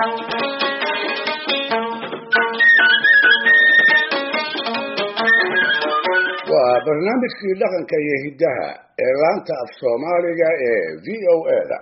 waa barnaamijkii dhaqanka iyo hiddaha ee laanta af soomaaliga ee v o a da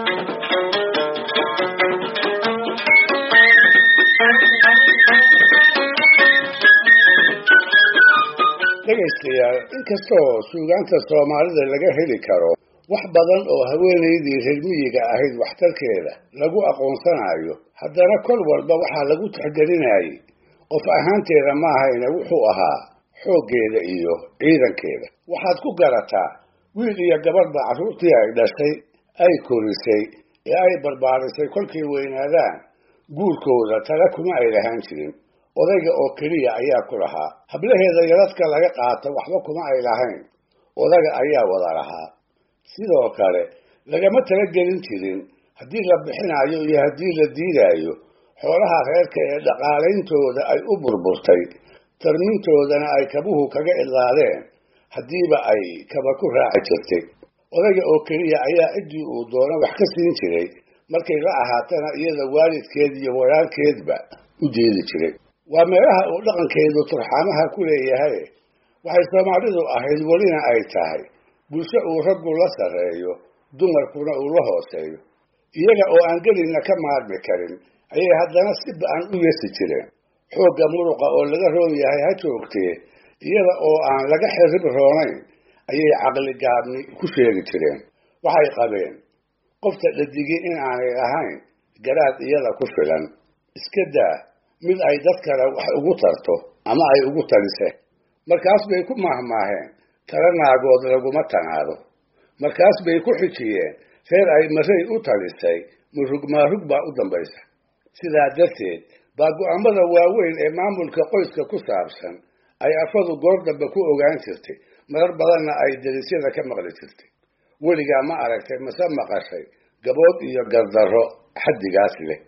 dhegaystayaal inkastoo suugaanta soomaalida laga heli karo wax badan oo haweenaydii reer miyiga ahayd waxtarkeeda lagu aqoonsanayo haddana kol walba waxaa lagu tixgelinayay qof ahaanteeda maahayna wuxuu ahaa xooggeeda iyo ciidankeeda waxaad ku garataa wiil iyo gabadhba carruurtii ay dhashay ay korisay ee ay barbaarisay kolkay weynaadaan guurkooda tala kuma ay lahaan jirin odayga oo keliya ayaa ku lahaa hablaheeda yaradka laga qaato waxba kuma ay lahayn odaga ayaa wada lahaa sidoo kale lagama talagelin jirin haddii la bixinayo iyo haddii la diidaayo xoolaha reerka ee dhaqaaleyntooda ay u burburtay tarmintoodana ay kabuhu kaga idlaadeen haddiiba ay kaba ku raaci jirtay odayga oo keliya ayaa ciddii uu doono wax ka siin jiray markay la ahaatana iyada waalidkeed iyo walaalkeedba u jeedi jiray waa meelaha uu dhaqankeedu turxaamaha ku leeyahay waxay soomaalidu ahayd welina ay tahay bulsho uu raggu la sarreeyo dumarkuna uu la hooseeyo iyaga oo aan gelina ka maarmi karin ayay haddana si ba-an u yesi jireen xoogga muruqa oo laga roon yahay ha joogtee iyada oo aan laga xirrib roonayn ayay caqli gaabni ku sheegi jireen waxay qabeen qofta dhadigii in aanay ahayn garaad iyada ku filan iska daa mid ay dad kale wax ugu tarto ama ay ugu taliseen markaas bay ku maahmaaheen tala naagood laguma tanaado markaas bay ku xijiyeen reer ay maray u talisay murug maarug baa u dambaysa sidaa darteed baa go-aamada waaweyn ee maamulka qoyska ku saabsan ay afadu goor dambe ku ogaan jirtay marar badanna ay darisyada ka maqli jirtay weligaa ma aragtay mase maqashay gabood iyo gardarro xaddigaas leh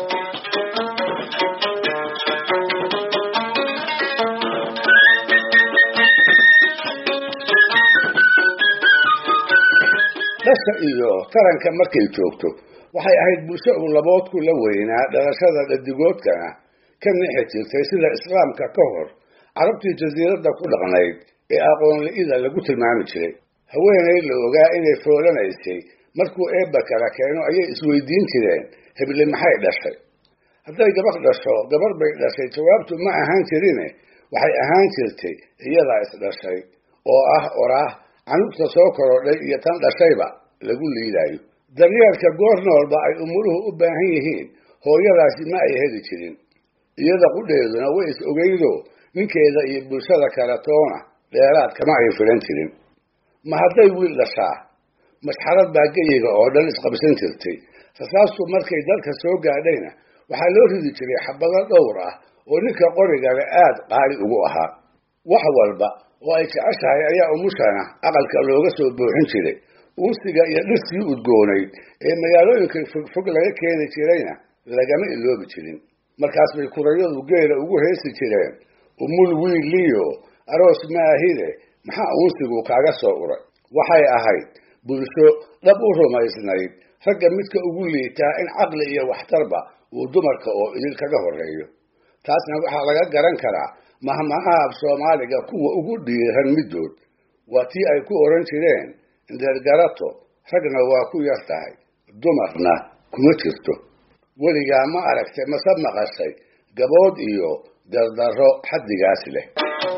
dhasha iyo taranka markay joogto waxay ahayd bulsho uu laboodku la weynaa dhalashada dhadigoodkana ka nixi jirtay sida islaamka ka hor carabtii jasiiradda ku dhaqnayd ee aqoonli-ida lagu tilmaami jiray haweenay la ogaa inay foolanaysay markuu eebba kala keeno ayay isweydiin jireen heble maxay dhashay hadday gabadh dhasho gabarh bay dhashay jawaabtu ma ahaan jirine waxay ahaan jirtay iyadaa isdhashay oo ah oraah canugta soo korodhay iyo tan dhashayba lagu liidaayo daryeelka goor noolba ay umuluhu u baahan yihiin hooyadaasi ma ay heli jirin iyada qudheeduna way is ogeydo ninkeeda iyo bulshada kale toona dheeraad kama ay filan jirin ma hadday wiil dhashaa masxarad baa geyiga oo dhan isqabsan jirtay rasaastu markay dalka soo gaadhayna waxaa loo ridi jiray xabado dhowr ah oo ninka qorigale aad qaali ugu ahaa wax walba oo ay jeceshahay ayaa umushana aqalka looga soo buuxin jiray uusiga iyo dhirtii udgoonayd ee magaalooyinka fogfog laga keeni jirayna lagama iloobi jirin markaas bay kurayadu geela ugu heesi jireen umul wiiliyo aroos maahide maxaa uunsigu kaaga soo uray waxay ahayd bulsho dhab u rumaysnayd ragga midka ugu liitaa in caqli iyo waxtarba uu dumarka oo idil kaga horreeyo taasna waxaa laga garan karaa mahmaha af soomaaliga kuwa ugu dhiiran middood waa tii ay ku oran jireen indeergarato ragna waa ku yar tahay dumarna kuma jirto weligaa ma aragtay mase maqashay gabood iyo dardarro xaddigaas leh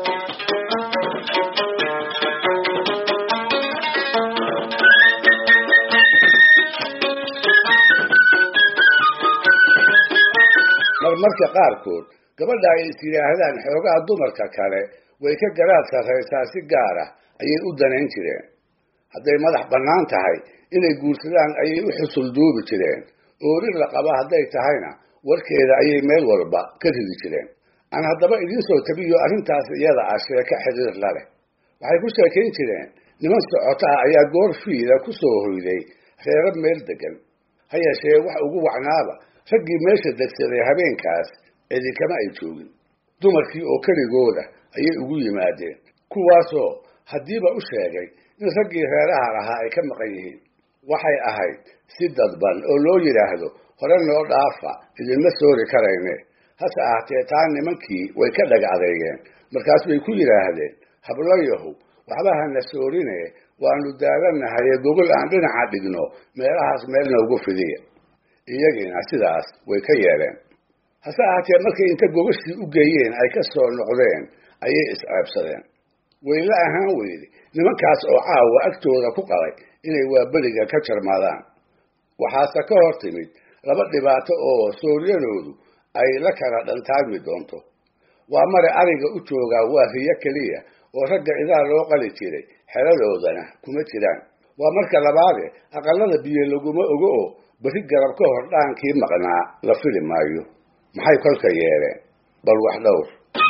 marmarka qaarkood gabadha ay is yidhaahdaan xoogaha dumarka kale way ka garaad sarraysaa si gaara ayay u danayn jireen hadday madax bannaan tahay inay guursadaan ayay u xusul duubi jireen oorir la qaba hadday tahayna warkeeda ayay meel walba ka ridi jireen aan haddaba idiin soo tabiyo arrintaas iyada ah sheeko xiriir la leh waxay ku sheekayn jireen niman socota ah ayaa goor fiila ku soo hoyday reero meel degan ha yeeshee wax ugu wacnaaba raggii meesha degsaday habeenkaas cidinkama ay joogin dumarkii oo keligooda ayay ugu yimaadeen kuwaasoo haddiiba u sheegay in raggii reeraha lahaa ay ka maqan yihiin waxay ahayd si dadban oo loo yidhaahdo hore noo dhaafa idinma soori karayne hase ahaatee taa nimankii way ka dhag adeegeen markaas bay ku yidhaahdeen hablayahow waxba hana soorine waanu daalanahaye gogol aan dhinaca dhigno meelahaas meelna ugu fidiya iyagiina sidaas way ka yeeleen hase ahaatee markay inta gogashii u geeyeen ay ka soo noqdeen ayay isceebsadeen wayla ahaan weyde nimankaas oo caawa agtooda ku qalay inay waaberiga ka jarmaadaan waxaase ka hor timid laba dhibaato oo sooryadoodu ay la kala dhantaagmi doonto waa mare ariga u joogaa waa riyo keliya oo ragga idaa loo qali jiray xeladoodana kuma jiraan waa marka labaade aqalada biyo laguma ogo oo beri garab ka hor dhaankii maqnaa la fili maayo maxay kolka yeeleen bal wax dhowr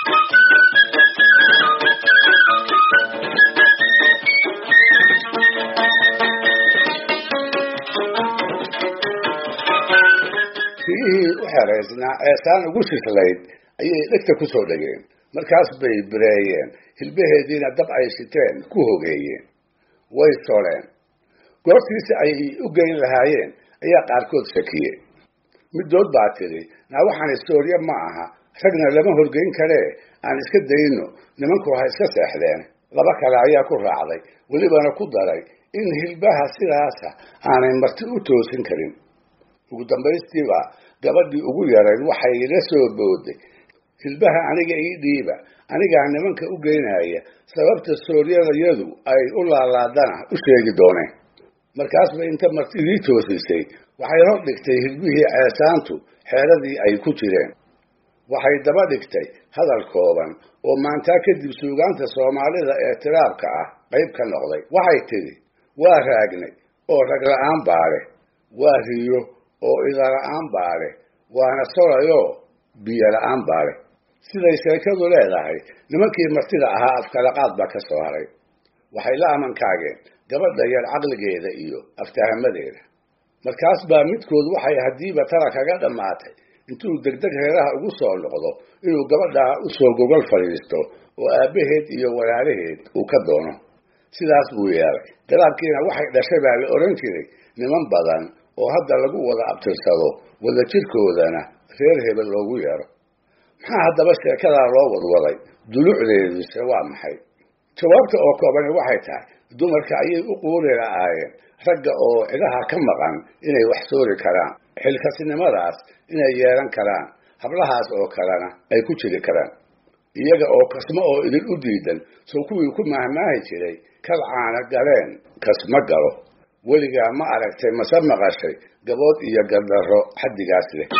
riyihii u xeraysnaa eesaan ugu sislayd ayay dhegta ku soo dhegeen markaas bay bireeyeen hilbaheediina dab ay siteen ku hogeeyeen way soleen goortiisi ay u geyn lahaayeen ayaa qaarkood shakiyey middood baa tidhi naa waxaan istoorye ma aha ragna lama horgeyn karee aan iska dayno nimanku ha iska seexdeen laba kale ayaa ku raacday welibana ku daray in hilbaha sidaasa aanay marti u toosin karin ugu dambaystiiba gabadhii ugu yarayd waxay la soo booday hilbaha aniga ii dhiiba anigaa nimanka u geynaya sababta sooryadayadu ay u laalaadana u sheegi dooneen markaasba inta martidii toosisay waxay hor dhigtay hilbihii ceesaantu xeeradii ay ku jireen waxay daba dhigtay hadal kooban oo maantaa kadib suugaanta soomaalida ee tiraabka ah qayb ka noqday waxay tidhi waa raagnay oo ragla-aan baa leh waa riyo oo idala-aan baa leh waana solayoo biyo la-aan baa leh siday sheekadu leedahay nimankii martida ahaa afkalaqaad baa ka soo haray waxay la amankaageen gabadha yar caqligeeda iyo aftahamadeeda markaas baa midkood waxay haddiiba tala kaga dhammaatay intuu degdeg reeraha ugu soo noqdo inuu gabadhaa usoo gogol fadhiisto oo aabbaheed iyo walaalaheed uu ka doono sidaas buu yeelay galaabkiina waxay dhashay baa la odhan jiray niman badan oo hadda lagu wada abtirsado wada jirkoodana reer hebel loogu yeero maxaa haddaba sheekadaa loo wadwaday dulucdeeduse waa maxay jawaabta oo koobani waxay tahay dumarka ayay u quuri la'aayeen ragga oo cidaha ka maqan inay wax soori karaan xilkasnimadaas inay yeelan karaan hablahaas oo kalena ay ku jiri karaan iyaga oo kasmo oo idin u diidan soo kuwii ku mahmaahi jiray kal caana galeen kasma galo weligaa ma aragtay mase maqashay gabood iyo gardarro xaddigaas leh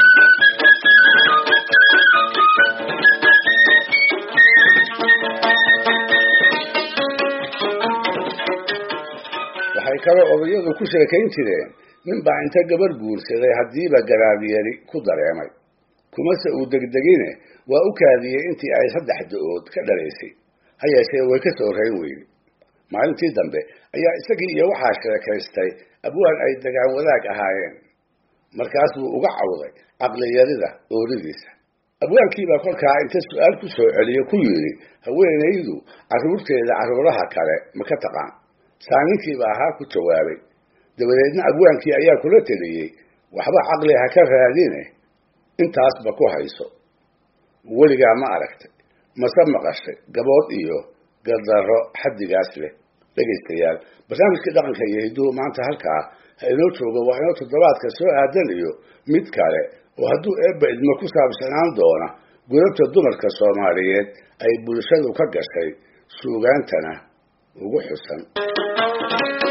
waxay kaloo odayadu ku sheekayn jireen nin baa inta gabar guursaday haddiiba garaabyari ku dareemay kumase uu degdegine waa u kaadiyey intii ay saddex da-ood ka dhalaysay ha yeeshee way ka soo rayn weyne maalintii dambe ayaa isagii iyo waxaa sheekaystay abwaan ay degaan wadaag ahaayeen markaas buu uga cawday caqliyarida ooridiisa abwaankiibaa kolkaa inta su-aal ku soo celiyo ku yidhi haweenaydu carruurteeda carruuraha kale ma ka taqaan saaninkiiba ahaa ku jawaabay dabadeedna abwaankii ayaa kula teliyey waxba caqli ha ka raadine intaasba ku hayso weligaa ma aragtay mase maqashay gabood iyo gardarro xaddigaas leh dhegaystayaal barnaamijkii dhaqanka iyo hidduhu maanta halkaa ha inoo joogo waa inoo toddobaadka soo aadan iyo mid kale oo hadduu eebba idmo ku saabsanaan doona gudabta dumarka soomaaliyeed ay bulshadu ka gashay suugaantana ugu xusan